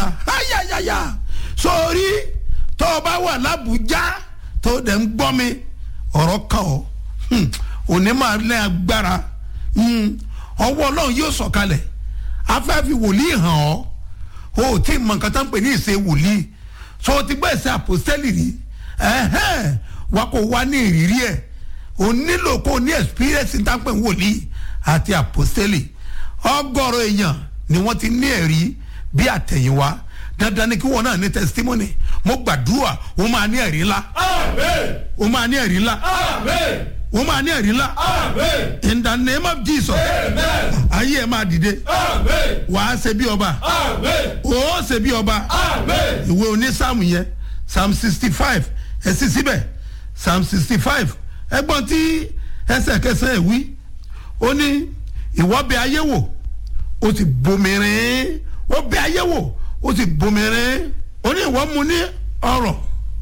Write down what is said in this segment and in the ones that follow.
ayayaya sórí tó o bá wà lábújá tó o dẹ̀ ń gbọ́ mi ọ̀rọ̀ kan ọ́ Hmm, òní máa lẹ́ agbára Hmm, ọwọ́ ọlọ́run yóò sọ̀kalẹ̀ afẹ́fi wòlíì hàn ọ́ o ò tí ì mọ nǹkan tó ń pè ní ìṣe wòlíì so o ti gbọ́ ìṣe àpòstẹ́lì rí ẹ̀hẹ́n wa kò wá ní ìrírí ẹ̀ o nílò kó o ní experience ní táǹpẹ̀ wòlíì àti àpòstẹ́lì ọgọ́rọ̀ èèyàn ni wọ́n ti ní ẹ̀rí bí àtẹ̀yìnwá dandan ni kí wọn náà ní testimony mo gbàdúrà o máa ní ẹ̀rí ńlá Amen. o máa ní ẹ̀rí ńlá Amen. o máa ní ẹ̀rí ńlá Amen. in the name of Jesus Amen. ayé ẹ̀ máa dìde Amen. wàá ṣe bí ọba Amen. ó ṣe bí ọba Amen. ìwé onísàmù yẹn psalm sixty five ẹ sì síbẹ̀ psalm sixty five ẹgbọ́n tí ẹsẹ̀ kẹsàn-án ẹ̀ wí ó ní ìwọ bẹ ayé wò ó sì bomirin ó bẹ ayé wò ó sì bomirin ó ní ìwọ mu ní ọrọ̀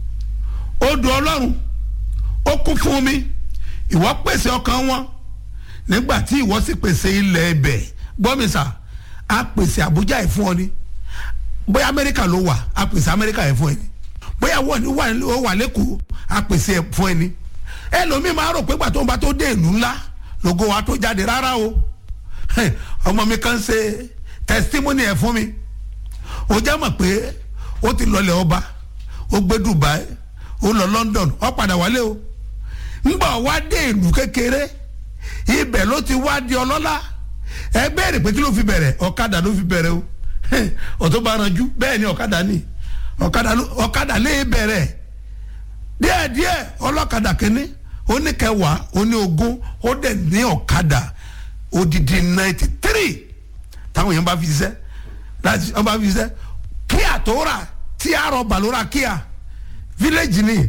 odò ọlọ́run ó kún fún omi ìwọ pèsè ọkàn wọn nígbà tí ìwọ sì pèsè ilẹ̀ ẹbẹ̀ gbọ́mísà á pèsè àbújá ẹ̀ fún ọ ni bóyá amẹ́ríkà ló wà á pèsè amẹ́ríkà ẹ̀ fún ẹ ni bóyá wọ́n ní wà ó wà lẹ́kọ̀ọ́ á pèsè ẹ̀ fún ẹ ni ẹlòmíì máa rò pé gbà tó ń bá tó dé ìlú ńlá lógo wa tó jáde rárá o Hẹ̀, ọmọ mi kan ṣe testimony ẹ̀ fún mi ó já mọ̀ pé ó ti lọlẹ̀ ọba ó gbé Dubai ó lọ London ó padà wálé o ńgbà wá dé ìlú kékeré ibẹ̀ ló ti wá di ọlọ́lá ẹ bẹ̀rẹ̀ pé kí ló fi bẹ̀rẹ̀ ọ̀kadà ló fi bẹ̀rẹ̀ o ọ̀tún bá ranjú bẹ́ẹ̀ ni ọ̀kadà ni ọ̀kadà ló- ọ̀kadà lè bẹ̀rẹ̀ díẹ̀díẹ̀ ọlọ́kadà kínní ó ní kẹwàá ó ní ogún ó dẹ̀ ní ọ̀kadà odidi ninety three táwọn èèyàn bá fi ṣiṣẹ́ láti wọ́n bá fi ṣiṣẹ́ kíá tó rà tí a rọ̀ bàlóra kíá village ni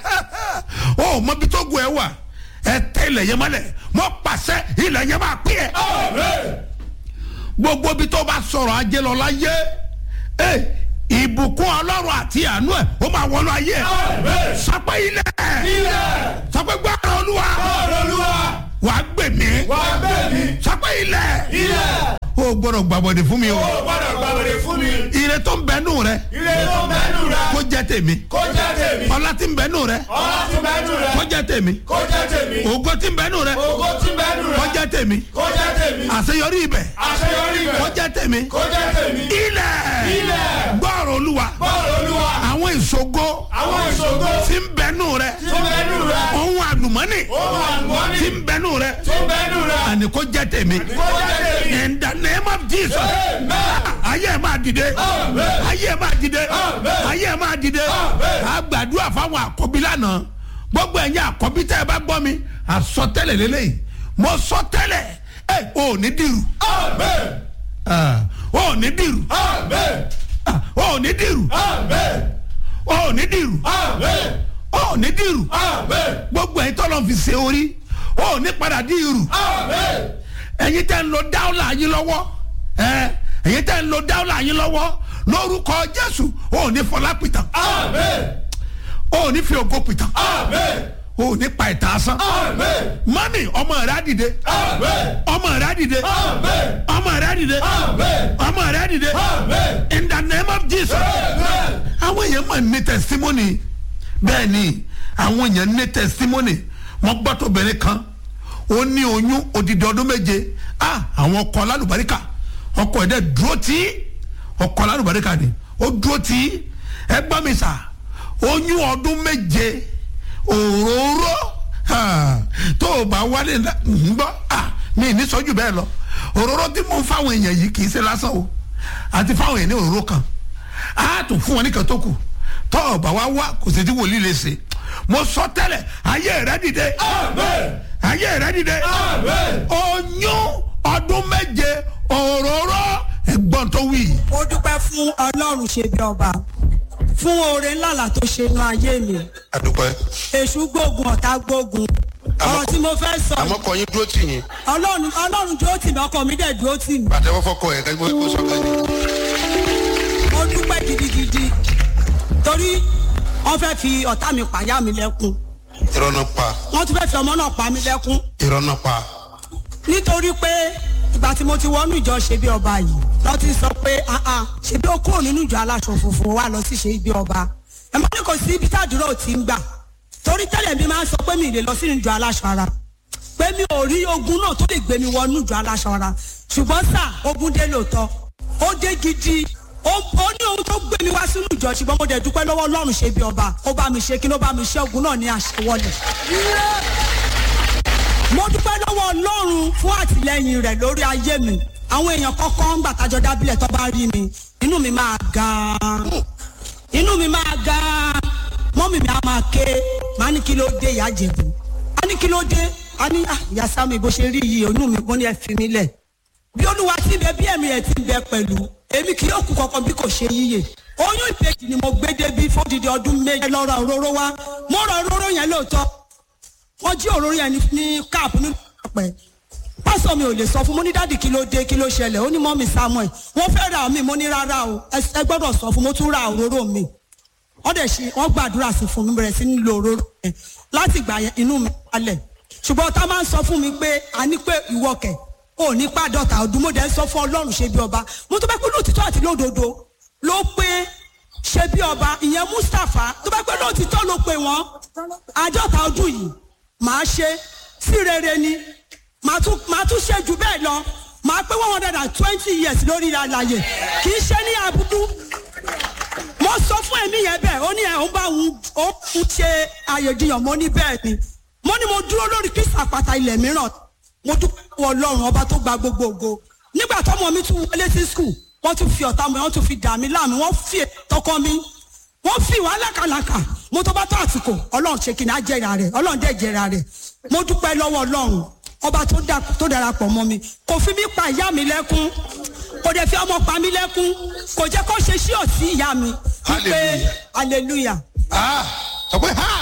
ó mọ bí tó gun ẹ wà ẹ tẹ ilẹ̀ yẹn mọ́lẹ̀ mọ́ pàṣẹ ilẹ̀ yẹn máa pín ẹ Amen. gbogbo bí tó bá sọ̀rọ̀ ajé lọ láyé ẹ ìbùkún ọlọ́run àti àánú ẹ̀ ó máa wọnú ayé ẹ̀ Amen. sọpẹ́ ilẹ̀ Ilẹ̀. sọpẹ́ gbọ́dọ̀ olúwa Ọ̀rọ̀ Olúwa. wà á gbè mí Wà á gbé mi. sọpẹ́ ilẹ̀ Ilẹ̀. ó gbọ́dọ̀ gbàbọ̀dẹ̀ fún mi o Ó gbọ́dọ̀ gbàgbọ́dé fún mi. ire tó ń bẹ nù rẹ Ilé tó mẹ́nu rẹ̀. kó jẹ́ tèmi Kó jẹ́ tèmi. ọlá tí ń bẹ nù rẹ Ọlá tí mẹ́nu rẹ̀. kó jẹ́ tèmi Kó jẹ́ tèmi. ògo tí ń bẹ nù rẹ Ògo tí mẹ́nu kó rẹ̀. jẹ́ tèmi Kó jẹ́ tèmi. àṣeyọrí ibẹ̀ Àṣeyọrí kó rẹ̀. jẹ́ tèmi Kó jẹ́ tèmi. ilẹ̀ Ilẹ̀. gbọ́rọ̀ olúwa Bọ́ọ̀lù Olúwa. àwọn ìṣògo Àwọn ìṣògo tí ń bẹ nù rẹ tí mẹ́nu rẹ̀. ohun àlùmọ́nì Ohun àlùmọ́nì tí ń bẹ nù rẹ tí mẹ́nu rẹ̀. àní kó jẹ́ tèmi Kó jẹ́ tèmi. in the name of Jesus Amen. ayé ẹ̀ máa dìde Amen. ayé ẹ̀ máa dìde Amen. ayé ẹ̀ máa dìde Amen. a gbàdúrà fáwọn àkọ́bí lánàá gbogbo ẹ̀yin àkọ́bí tẹ́ ẹ bá gbọ́ mi àsọtẹ́lẹ̀ lélẹ́yìn mo sọtẹ́lẹ̀ ẹ ò ní dìrù Amen. Ah, ò ní dìrù Amen. Ah, ò ní dìrù Amen. ò ní dìrù Amen. ò ní dìrù Amen. gbogbo ẹ̀yin tọ́lọ́ fi ṣe orí ò ní padà dìrù Amen. ẹ̀yin tẹ́ ń lo dáwọ́là yín lọ́wọ́ ẹ̀ ẹ̀yin tẹ́ ń lo dáwọ́là yín lọ́wọ́ lórúkọ Jésù ò ní fọlá pìtàn Amen. ò ní fi ògo pìtàn Amen. ò ní pa ìtàn asán Amen. mami ọmọ rẹ á dìde Amen. ọmọ rẹ á dìde Amen. ọmọ rẹ á dìde Amen. ọmọ rẹ á dìde Amen. in the name of Jesus Amen. àwọn èèyàn máa ní testimony bẹ́ẹ̀ ni àwọn èèyàn ní testimony mo gbọ́ tó bẹ̀rẹ̀ kan ó ní oyún odidi ọdún méje ah àwọn ọkọ alálùbáríkà ọkọ ẹ̀dẹ̀ dúró tí ọkọ alálùbáríkà ni ó dúró tí ẹ gbọ́ mi sà oyún ọdún méje òróró ah, tó o bá wálé ńlá ń gbọ́ ah, mi ní sọ́jú bẹ́ẹ̀ lọ òróró tí mo ń fáwọn èèyàn yìí kì í ṣe lásán o àti fáwọn èèyàn ní òróró kan a tún fún wọn ní kan tó kù tọ́ ọ̀bà wa wá kò sí tí wòlíì lè ṣe mo sọ tẹ́lẹ̀ ayé rẹ dìde Amen. ayé rẹ dìde Amen. oyún ọdún méje òróró ẹ̀gbọ́n tó wí. mo dúpẹ́ fún ọlọ́run ṣe bí ọba fún oore ńláńlá tó ṣe inú ayé mi adúpẹ́ èṣù gbógun ọ̀tá gbógun ọ̀rọ̀ tí mo fẹ́ sọ àmọ́ kọ́ yín dúró tì yín ọlọ́run ọlọ́run dúró tì mí ọkọ mi dẹ̀ dúró tì mí pàtẹ́wọ́ fọ́kọ ẹ̀ kẹ́gbẹ́ kó sọ kẹ́ni. mo dúpẹ́ gidigidi torí wọ́n fẹ́ fi ọ̀tá mi pàyà mi lẹ́kún irọ́ náà pa wọ́n tún fẹ́ fi ọmọ náà pa mí lẹ́kún irọ́ náà pa nítorí pé ìgbà tí mo ti wọnú ìjọ ṣe bí ọba yìí lọ ti sọ pé ah ah ṣebí ó kúrò nínú ìjọ aláṣọ funfun wa lọ sí ṣe ibi ọba ẹ má ní kò sí ibi tádùúrà ò ti ń gbà torí tẹ́lẹ̀ mi máa ń sọ pé mi ì lè lọ sínú ìjọ aláṣọ ara pé mi ò rí ogun náà tó lè gbé mi wọnú ìjọ aláṣọ ara ṣùgbọ́n sà ogun dé lóòótọ́ ó dé gidi ó ó ní ohun tó gbé mi wá sínú ìjọ ṣùgbọ́n mo dẹ̀ dúpẹ́ lọ́wọ́ ọlọ́run ṣe bí ọba ó bá mi ṣe kí ló bá mi ṣe ogun náà ní àṣewọlẹ̀ mo dúpẹ́ lọ́wọ́ ọlọ́run fún àtìlẹyìn rẹ̀ lórí ayé mi àwọn èèyàn kọ́kọ́ ń gbàtàjọ dábìlẹ̀ tó bá rí mi inú mi máa gan-an inú mi máa gan-an mọ́mì mi á máa ké máa ní kí ló dé ìyá jẹ̀bù á ní kí ló dé á ní "Ah, ìyá sámi bó ṣe rí yìí inú mi mo ní ẹ fi mí lẹ̀ bí olúwa ti ń bẹ bí ẹ̀mí ẹ̀ ti ń bẹ pẹ̀lú èmi kì yóò kú kankan bí kò ṣe yíyè oyún ìbejì ni mo gbé débi fódìdí ọdún méje lọ ra òróró wá mo ra òróró yẹn lóòótọ́ wọ́n jí òróró yẹn ní- ní káàpù nínú ọ̀pẹ pásọ mi ò lè sọ fún mo ní dáàdì kí ló dé kí ló ṣẹlẹ̀ ó ní mọ́mì samuel wọ́n fẹ́ ra mi mo ní rárá o ẹ ẹ gbọ́dọ̀ sọ fún mo tún ra òróró mi wọ́n dẹ̀ ṣe wọ́n gbàdúrà sí fún mi bẹ̀rẹ̀ sí ní lo òróró yẹn láti gbà yẹn inú mi balẹ̀ ṣùgbọ́n tá a máa ń sọ fún mi pé a ní pé ìwọ kẹ̀ ò ní pàdọ́ta ọdún mo dẹ̀ ń sọ fún ọlọ́run ṣe bí ọba mo tó bá pẹ́ lóòtítọ́ àti lódodo ló pé ṣe bí ọba ìyẹn mustapha tó bá pẹ́ lóòtítọ́ ló pé wọ́n àádọ́ta ọdún yìí màá ṣe sí rere ni màá tún màá tún ṣe jù bẹ́ẹ̀ lọ màá pé one hundred and twenty years lórí àlàyé kì í ṣe ní àbúdú mo sọ fún ẹ̀mí yẹn bẹ́ẹ̀ ó ní ẹ̀ ń bá òun ó ń ṣe àyèjiyàn mo ní bẹ́ẹ̀ ni mo ní mo dúró lórí kristu àpáta ilẹ̀ mìíràn mo dúpẹ́ lọ́wọ́ ọlọ́run ọba tó gba gbogbo ògo nígbà tọ́mọ mi tún wọlé sí skul wọ́n tún fi ọ̀tá mi wọ́n tún fi dà mí láàmú wọ́n fi tọkọ mi wọ́n fi wá lákàlàkà mo tó bá tó àsìkò ọlọ́run ṣe kìnnà jẹ́ra rẹ̀ ọlọ́run dẹ̀ jẹ́ra rẹ̀ mo dúpẹ́ lọ́wọ́ ọlọ́run ọba tó dà- tó darapọ̀ mọ́ mi kò fi mí pa ìyá mi lẹ́kún kò dẹ̀ fi ọmọ pa mí lẹ́kún kò jẹ́ kó ṣe sí òsì ìyá mi wípé hallelujah ah sọ pé ha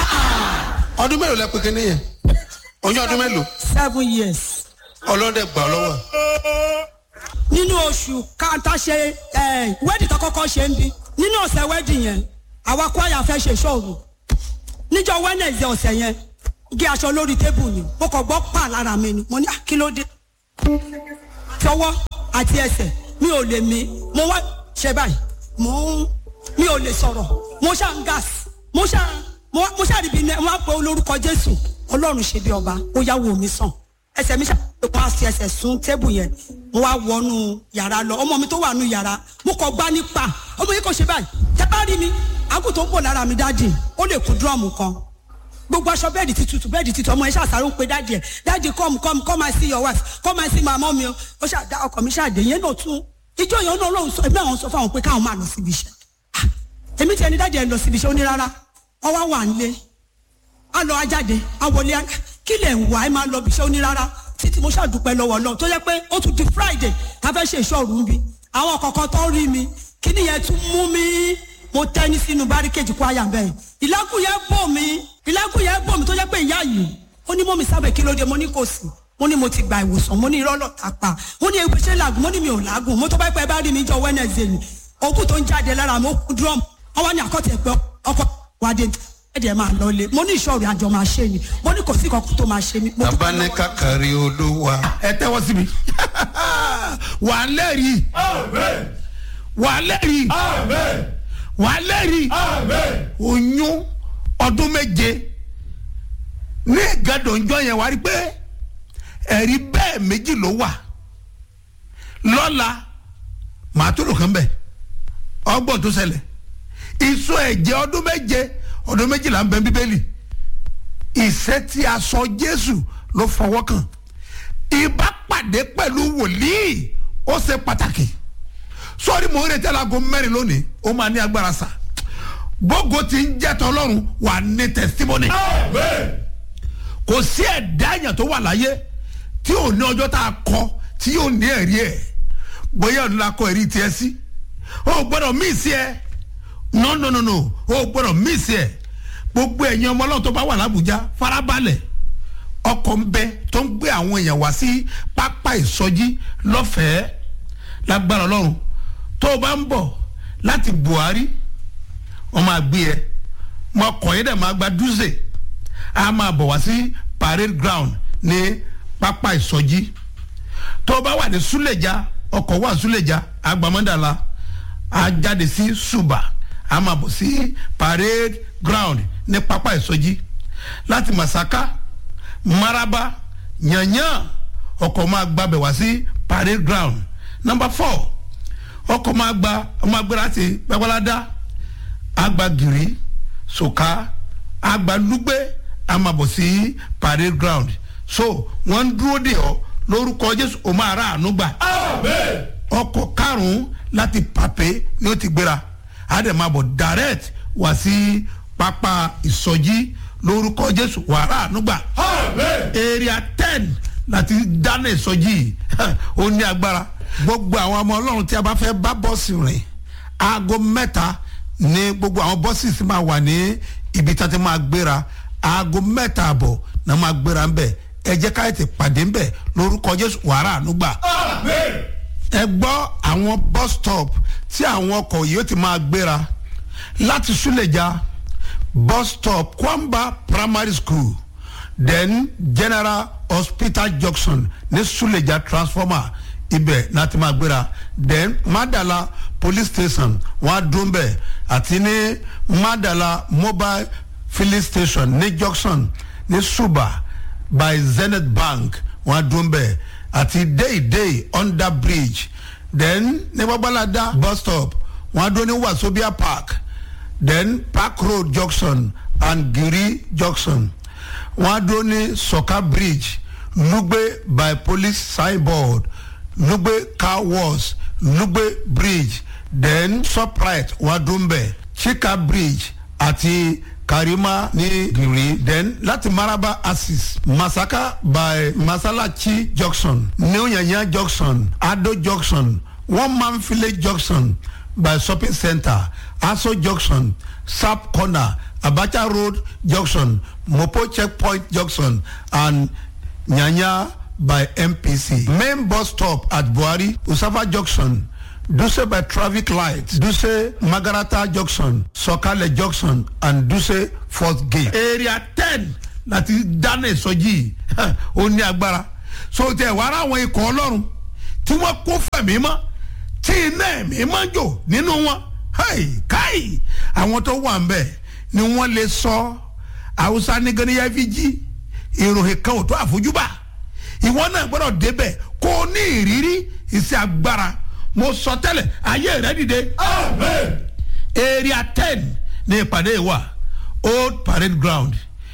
ọdún mélòó lẹ pé kíní yẹn oyún ọdún mélòó seven years ọlọ́dẹ gbà ọ lọ́wọ́ nínú oṣù káńtà ṣe wẹ́ẹ̀dì tó kọ́kọ́ ṣe ń bí nínú ọ̀sẹ̀ wẹ́ẹ̀dì yẹn àwa kwaya fẹ́ ṣe ṣọ́ọ̀rù níjọ wednesday ọ̀sẹ̀ yẹn gé aṣọ lórí tébù ni mo kàn gbọ́ pa lára mi ni mo ní "Ah, kí ló dé tọwọ́ àti ẹsẹ̀ mi ò lè mí mo wá ṣe báyìí mo ń mi ò lè sọ̀rọ̀ mo ṣá ń gas mo ṣá mo wá- mo ṣá rí bí ní wọn á pe olórúkọ jésù ọlọ́run ṣe bí ọba ó yá wò mí sàn ẹsẹ̀ mi ṣá wọn á fi ẹsẹ̀ sún tébù yẹn mo wá wọnú yàrá lọ ọmọ mi tó wà nù yàrá mo kọ gbá nípa ọmọ yìí kò ṣe báyìí tẹ bá rí mi àgùn tó ń bọ̀ lára mi dájì ó lè kú dúrọ́ọ̀mù kan gbogbo aṣọ bẹẹdi ti tutù bẹẹdi ti tutù ọmọ yẹn ṣàṣàrò ń pe dáàdì ẹ dáàdì come come come and see your wife come and see my mom o ó ṣàdá ọkọ mi ṣàdé yẹn náà tún ijó yẹn náà lóun sọ ẹbí àwọn sọ fáwọn pé káwọn máa lọ síbi iṣẹ́ Ah, èmi tiẹ̀ ní dáàdì ẹ lọ síbi iṣẹ́ ó ní rárá wọ́n wá wà nílé á lọ ajáde á wọlé á kí lẹ̀ ń wá ẹ máa lọ bí iṣẹ́ ó ní rárá títí mo ṣàdúpẹ́ lọ́wọ́ lọ tó yẹ pé ó tún di friday ká fẹ́ ṣe ìṣọ́ọ̀rù ń bi àwọn kọ̀ọ̀kan tó rí mi kí nìyẹn tún mú mi mo tẹ́ni sínú báríkéjì kó àyà bẹ́ẹ̀ ìlẹ́kùn yẹn bò mí ìlẹ́kùn yẹn bò mí tó jẹ́ pé ìyá yìí ó ní mọ́mi sábẹ̀ kí ló dé mo ní kò sí mo ní mo ti gba ìwòsàn mo ní irọ́ lọ tàpá mo ní ebi ṣe làgùn mo ní mi ò làgùn mo tó bá pẹ́ bá rí mi jọ wednesday ni òkú tó ń jáde lára mi ó kú drum wọ́n wá ní àkọ́tẹ̀ pé ọkọ̀ wádé ẹ̀dẹ̀ máa lọ lé mo ní ìṣòro àjọ máa ṣe ni mo ní kò sí kankan tó máa ṣe mi. mo dúpẹ́ lọ́wọ́ tabaníkà kárí olúwa ẹ tẹ́wọ́ sí mi wà á lẹ́rìí Amen. wà á lẹ́rìí Amen. wà á lẹ́rìí Amen. oyún ọdún méje ní ìgàdọ̀njọ́ yẹn wá rí pé ẹ̀rí bẹ́ẹ̀ méjì ló wà lọ́la màá tó lò kán bẹ̀ ọgbọ́n tó ṣẹlẹ̀ ìsọ ẹ̀jẹ̀ ọdún méje ọdún méjìlá ń bẹ bíbélì ìṣẹ́ tí a sọ jésù ló fọwọ́ kàn ìbápàdé pẹ̀lú wòlíì ó ṣe pàtàkì sọ́ọ́rí mò ń retí alago mẹ́rin lónìí ó máa ní agbára sa gbogbo ti ń jẹ́ tọ́lọ́run wà ní testimony Amen. kò sí ẹ̀dá èèyàn tó wà láyé tí ò ní ọjọ́ tá a kọ tí yóò ní ẹ̀rí ẹ̀ bóyá ọ̀nà la kọ ẹ̀rí tiẹ̀ sí o gbọ́dọ̀ míìsì ẹ̀ no no no no o gbọ́dọ̀ míìsì ẹ̀ gbogbo ẹ̀yin ọmọ ọlọ́run tó bá wà lábùjá farabalẹ̀ ọkọ̀ ń bẹ tó ń gbé àwọn èèyàn wá sí pápá ìsọjí lọ́fẹ̀ẹ́ lágbára ọlọ́run tó o bá ń bọ̀ láti buhari wọ́n máa gbé ẹ mọ ọkọ̀ yẹn dẹ̀ máa gba dúzè a máa bọ̀ wá sí parade ground ní pápá ìsọjí tó o bá wà ní súlẹ̀já ọkọ̀ wà súlẹ̀já agbamọ́dàlà a jáde sí suba a máa bọ̀ sí parade ground ní pápá ìsọjí láti masaka maraba yanyan ọkọ̀ máa gbabẹ̀ wá sí parade ground number four ọkọ̀ máa gba ọmọ agbára láti gbàgbọ́ládá agbagiri soka agbalugbe a máa bọ̀ sí parade ground so wọ́n ń dúró de ọ lórúkọ jésù o máa ra àánú gbà Amen. ọkọ̀ karùn-ún láti pàpé ni ó ti gbéra á dẹ̀ máa bọ̀ direct wá sí pápá ìsọjí lórúkọ jésù wàrà ànúgbà Amen. area ten láti dáná ìsọjí yìí ó ní agbára gbogbo àwọn ọmọ ọlọ́run tí a bá fẹ́ bá bọ́ọ̀sì rìn aago mẹ́ta ní gbogbo àwọn bọ́ọ̀sì sì máa wà ní ibi tí wọ́n ti máa gbéra aago mẹ́ta àbọ̀ náà máa gbéra ń bẹ̀ ẹ jẹ́ ká ètè pàdé ń bẹ̀ lórúkọ jésù wàrà ànúgbà Amen. ẹ gbọ́ àwọn bus stop tí àwọn ọkọ̀ yìí ó ti máa gbéra láti súlẹ̀já bus stop kwamba primary school then general hospital junction ní súlẹ̀já transformer ibẹ̀ láti máa gbéra then madala police station wọ́n á dún bẹ̀ àti ní madala mobile filling station ní junction ní suba by zenith bank wọ́n á dún bẹ̀ àti déédéé under bridge then ní babalada bus stop wọ́n á dún ní wasobia park then park road junction and giri junction wọ́n á dún ní soka bridge lugbe by police signboard lugbe car wash lugbe bridge then shoprite wọ́n á dún bẹ̀ chika bridge àti karima ní giri then láti maraba axis masaka by masalachi junction new yanya junction ado junction one man village junction by shopping center aso junction sap corner abacha road junction mopo checkpoint junction and nyanya by mpc main bus stop at buhari usafa junction duse by traffic light duse magarata junction sọkalẹ junction and duse fourth gate. area ten láti dáná ìsọjí ó ní agbára so tẹ wàrà àwọn ikọ̀ ọlọ́run tí wọ́n kó fẹ̀mí mọ́ tí iná ẹ̀mí máa ń jò nínú wọn hey, káì àwọn tó wà ń bẹ̀ ni wọ́n lè sọ haúsá ní gánìyà fi jí ìròyìn kan ò tó àfojúbà ìwọ náà gbọ́dọ̀ débẹ̀ kó o ní ìrírí iṣẹ́ agbára mo sọ tẹ́lẹ̀ ayé rẹ dìde Amen. area ten ní ìpàdé wa old parade ground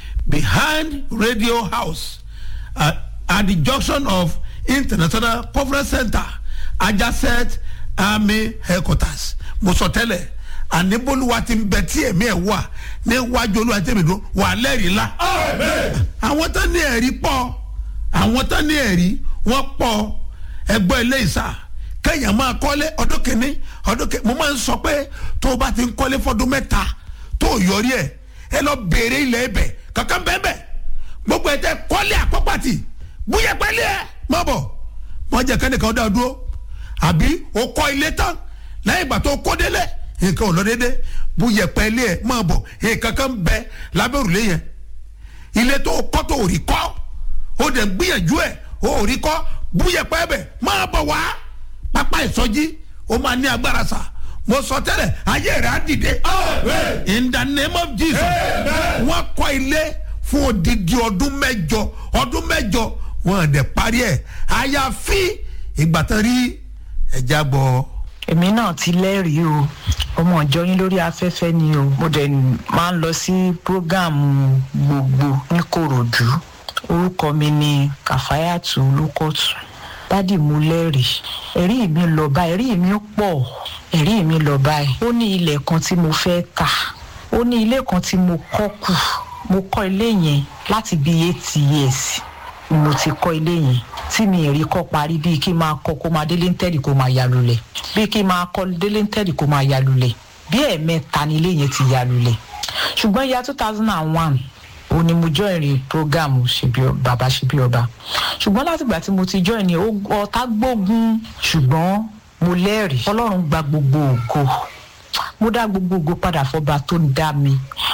behind radio house at, at the junction of international conference center adjacent army headquarters mo sọ tẹ́lẹ̀ àníbólúwa ti ń bẹ tí èmi ẹ̀ wà níwájú olúwa tẹ̀mí dúró wà lẹ́rìí la Amen. àwọn tó ní ẹ̀rí pọ̀ àwọn tó ní ẹ̀rí wọ́n pọ̀ ẹgbẹ́ ilé ìsà kẹ́yìn máa kọ́lé ọdún kìíní ọdún kìíní mo máa ń sọ pé tó o bá ti ń kọ́lé fọdún mẹ́ta tó o yọrí ẹ̀ ẹ lọ béèrè ilẹ̀ ẹbẹ̀ kankan bẹ́ẹ̀ gbogbo ẹ̀ tẹ́ kọ́lé àpọ́pàtì búyẹ̀ pẹ́lẹ́ ẹ̀ má bọ̀ wọ́n jẹ́ kẹ́nìkan dá dúró àbí o kọ́ ilé tán lẹ́yìn ìgbà tó o kó délẹ̀ nǹkan ò lọ dédé búyẹ̀ pẹ́lẹ́ ẹ̀ má bọ̀ nǹkan kan bẹ lábẹ́ òrùlé yẹn ilé tó kọ́ tó ò rí kọ́ ó dẹ̀ gbìyànjú ẹ̀ ó rí kọ́ búyẹ̀pẹ́ bẹ̀ máa bọ̀ wá pápá ìsọjí ó máa ní agbára sa mo sọ tẹ́lẹ̀ ayé rẹ̀ á dìde Amen. in the name of jesus Amen. wọ́n kọ́ ilé fún odidi ọdún mẹ́jọ ọdún mẹ́jọ wọ́n dẹ̀ parí ẹ̀ àyàfi ìgbà tán rí ẹja gbọ́. èmi náà ti lẹ́rìí o ọmọ ìjọ yín lórí afẹ́fẹ́ ni o mo dẹ̀ máa ń lọ sí prógáàmù gbogbo ní korodu orúkọ mi ni kàfáyàtù olùkọ́tù dádì mo lẹ́rìí ẹ̀rí mi lọ báyìí ẹ̀rí mi pọ̀ ẹ̀rí mi lọ báyìí ó ní ilẹ̀ kan tí mo fẹ́ tà ó ní ilé kan tí mo kọ́ kù mo kọ́ ilé yẹn láti bíi eight years ni mo ti kọ́ ilé yẹn tí mi ì rí kọ́ parí bíi kí n máa kọ́ kó máa délé ń tẹ̀lé kó máa ya lulẹ̀ bíi kí n máa kọ́ délé ń tẹ̀lé kó máa ya lulẹ̀ bí ẹ̀ẹ̀mẹ́ta ni ilé yẹn ti ya lulẹ̀ ṣùgbọ́n ya two thousand and one ó ní mo join rí program ṣebí ọ- bàbá ṣebí ọba ṣùgbọ́n látìgbà tí mo ti join ní ó- ọ̀tá gbógun ṣùgbọ́n mo lẹ́rìí ọlọ́run gba gbogbo ògo mo dá gbogbo ògo padà fọba tó ń dá mi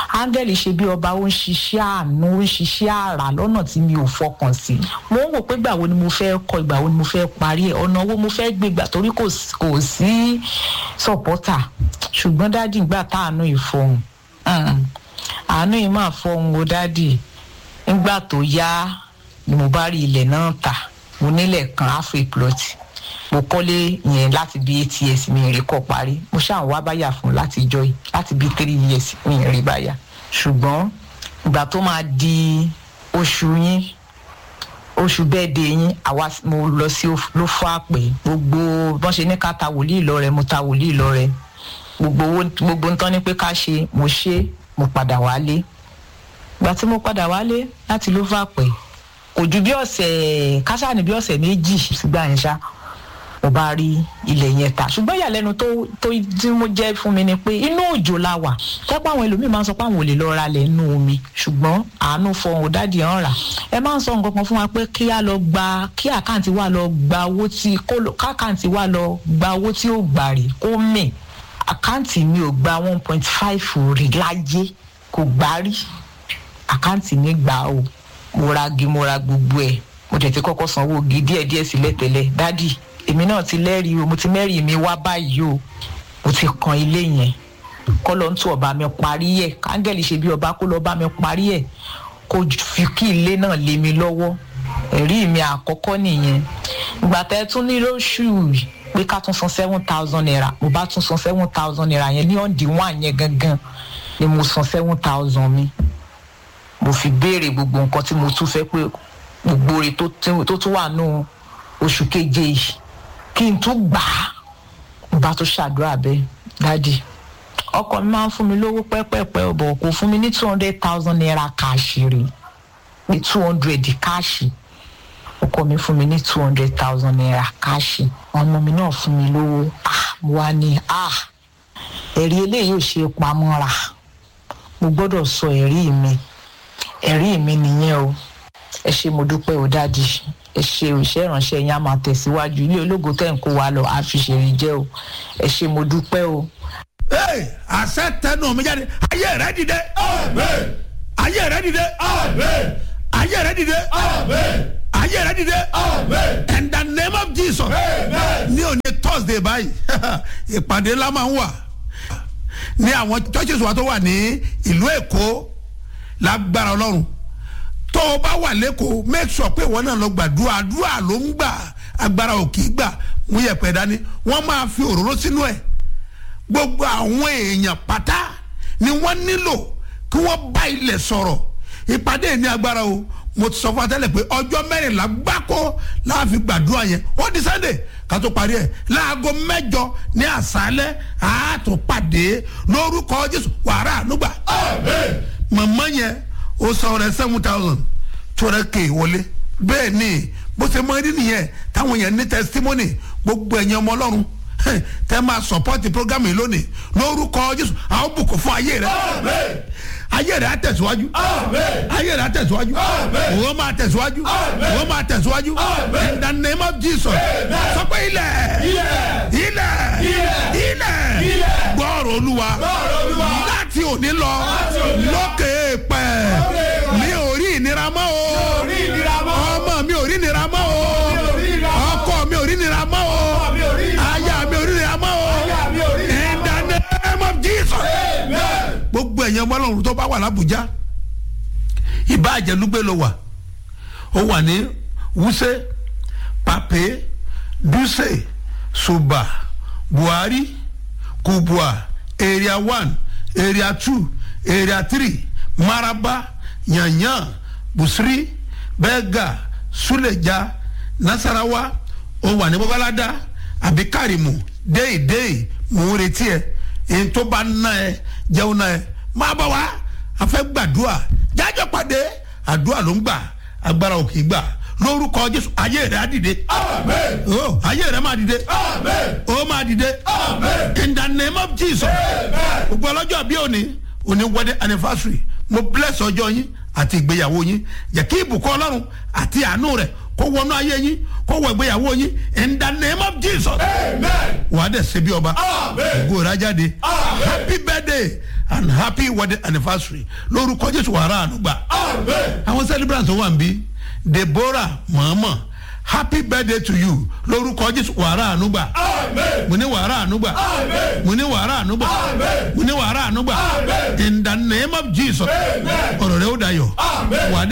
áńgẹ́lì ṣe bí ọba ó ń ṣiṣẹ́ àánú ó ń ṣiṣẹ́ àrà lọ́nà tí mi ò fọkàn sí mo ń wò pé ìgbà wo ni mo fẹ́ kọ ìgbà wo ni mo fẹ́ parí ẹ̀ ọ̀nà wo mo fẹ́ gbé gbà torí kò sí- kò sí sọ̀pọ́tà ṣùgbọ́n dádì gbà táànú ìfọ̀hún Mm. àánú yìí máa fọhùn o dádì nígbà tó yá ni mo bá rí ilẹ̀ náà tà mo nílẹ̀ kan afriplot mo kọ́lé yẹn láti bí eight years mi rí kọ́ parí mo ṣáà ń wá báyà fún láti jọ yìí láti bí three years mi rí báyà ṣùgbọ́n ìgbà tó máa di oṣù yín oṣù bẹ́ẹ̀ de yín àwa mo lọ sí ló fọ́ àpè gbogbo bọ́n ṣe ní ká ta wòlíì lọ rẹ mo ta wòlíì lọ rẹ gbogbo owó gbogbo ń tán ní pé ká ṣe mo ṣe mo padà wálé ìgbà tí mo padà wálé láti ló fà pẹ́ kò ju bí ọ̀sẹ̀ kásáàní bí ọ̀sẹ̀ méjì sígbà yẹn ṣá mo bá rí ilẹ̀ yẹn ta ṣùgbọ́n ìyàlẹ́nu tó tó tí mo jẹ́ fún mi ni pé inú òjò la wà tẹ́pọ̀ àwọn ẹlòmíì máa ń sọ pé àwọn ò lè lọ ra lẹ̀ nínú omi ṣùgbọ́n àánú fọhùn dádì hàn rà ẹ máa ń sọ nǹkan kan fún wa pé kí á lọ gba kí àkáǹtì wa lọ gba owó tí kó lọ- káàkáǹtì wa lọ gba owó tí ó gbà rè kó mì àkáǹtì mi ò gba one point five rí láyé kò gbá rí àkáǹtì mi gbà o mo ra gi mo ra gbogbo ẹ̀ mo tẹ̀ ti kọ́kọ́ sanwó gi díẹ̀ díẹ̀ sílẹ̀ tẹ́lẹ̀ dádì èmi náà ti lẹ́rìí o mo ti mẹ́rìí mi wá báyìí o mo ti kan ilé yẹn kọ́ ló ń tún ọba mi parí ẹ̀ káńgẹ́lì ṣe bí ọba kó lọ́ọ́ bá mi parí ẹ̀ kó fi kí ilé náà lé mi lọ́wọ́ ẹ̀rí mi àkọ́kọ́ nìyẹn ìgbà tẹ́ tún ní lóṣù yìí pé ká tún san seven thousand naira mo bá tún san seven thousand naira yẹn ní ọ̀ǹdí wọ́n yẹn gangan ni mo san seven thousand mi mo fi béèrè gbogbo nǹkan tí mo tún fẹ́ pé gbogbo rẹ̀ tó tí- tó tún wà nù oṣù keje yìí kí n tún gbà á mo bá tún ṣàdúrà bẹ́ẹ̀ dádì ọkọ mi máa ń fún mi lówó pẹ́pẹ́pẹ́ ọ̀bọ̀ kò fún mi ní two hundred thousand naira káàṣì rè ní two hundred káàṣì ọkọ mi fún mi ní two hundred thousand naira káàṣì ọmọ mi náà fún mi lówó ah mo wá ní ah ẹ̀rí eléyìí ò ṣe é pamọ́ra mo gbọ́dọ̀ sọ ẹ̀rí mi ẹ̀rí mi nìyẹn o ẹ ṣe mo dúpẹ́ o dáàdi ẹ ṣe òṣìṣẹ́ ìránṣẹ́ yín á máa tẹ̀síwájú ilé ológo tẹ̀ ń kó wa lọ á fi ṣèrè jẹ́ o ẹ ṣe mo dúpẹ́ o. Hey, àṣẹ tẹnu mi jáde ayé rẹ dìde Amen. ayé rẹ dìde Amen. ayé rẹ dìde Amen. ayé rẹ dìde Amen. in the name of jesus Amen. ní òní thursday báyìí ìpàdé ńlá máa ń wà ní àwọn churches wa tó wà ní ìlú èkó lágbára ọlọ́run tó o bá wà lẹ́kọ̀ọ́ make sure pé ìwọ náà lọ gbàdúrà àdúrà ló ń gbà agbára ò kì í gbà mú yẹpẹ̀ dání wọ́n máa fi òróró sínú ẹ̀ gbogbo àwọn èèyàn pátá ni wọ́n nílò kí wọ́n bá ilẹ̀ sọ̀rọ̀ ìpàdé ní agbára o mo ti sọ fún atẹ́lẹ̀ pé ọjọ́ mẹ́rìnlá gbáko láàfin gbàdúrà yẹn ó di sunday ká tó parí ẹ̀ láago mẹ́jọ ní àṣálẹ́ àátún pàdé lórúkọ jésù wàrà ànúgbà Amen. màmá yẹn ó san ọrẹ seven thousand tó rẹ kéè wọlé bẹ́ẹ̀ ni bó ṣe mọ rí nìyẹn táwọn yẹn ní testimony gbogbo ẹ̀yin ọmọ ọlọ́run hẹ́n, tẹ́ máa support program yìí lónìí lórúkọ jésù àwọn bùkún fún ayé rẹ Amen. ayé rẹ á tẹ̀síwájú Amen. ayé rẹ á tẹ̀síwájú Amen. òun máa tẹ̀síwájú Amen. òun máa tẹ̀síwájú Amen. in the name of jesus Amen. sọ pé ilẹ̀ Ilẹ̀. ilẹ̀ Ilẹ̀. ilẹ̀ Ilẹ̀. gbọ́ọ̀rọ̀ olúwa Gbọ́ọ̀rọ̀ Olúwa. láti òní lọ Láti òní lọ. lókè pẹ̀ èèpẹ̀. mi ò rí ìnira mọ́ o ò rí ìnira mọ́. ọmọ mi ò rí ìnira mọ́ o mi ò rí ìnira mọ́. ọkọ mi ò rí ìnira mọ́ o Ọkọ mi ò rí ìnira mọ́. aya mi ò rí ìnira mọ́ o Aya mi ò rí ìnira in the name of jesus Amen. gbogbo ẹ̀yàn ọmọlọ́run tó bá wà lábújá ìbáàjẹ́ lúgbẹ́ ló wà ó wà ní wúsẹ́ pàpẹ́ dúsẹ́ ṣùbà buhari kubua area one area two area three maraba yanyan busiri bẹ́gà suleja nasarawa ó wà ní babalada àbí karimu déèdéè mò ń retí ẹ èyí tó bá ná ẹ jẹun ná ẹ máa bá wa a fẹ́ gbàdúrà jájọ́ pàdé àdúrà ló ń gbà agbára ò kì í gbà lórúkọ jésù ayé rẹ á dìde Amen. oh ayé rẹ máa dìde Amen. ó máa dìde Amen. in the name of jesus Amen. gbogbo ọlọ́jọ́ bí òní òní wedding anniversary mo bless ọjọ́ yín àti ìgbéyàwó yín jẹ́ kí ìbùkún ọlọ́run àti àánú rẹ̀ kó wọnú ayé yín kó wọ ìgbéyàwó yín in the name of jesus Amen. wàá dẹ̀ ṣe bí ọba Amen. ògo rẹ̀ á jáde Amen. happy birthday and happy wedding anniversary lórúkọ jésù wàrà ànúgbà Amen. àwọn celebrant tó wà ń bí deborah mọ̀ọ́mọ̀ happy birthday to you lórúkọ jésù wàrà ànúgbà Amen. mo ní wàrà ànúgbà Amen. mo ní wàrà ànúgbà Amen. mo ní wàrà ànúgbà Amen. in the name of jesus Amen. ọ̀rọ̀ rẹ̀ ó dayọ̀ Amen. wà á dẹ̀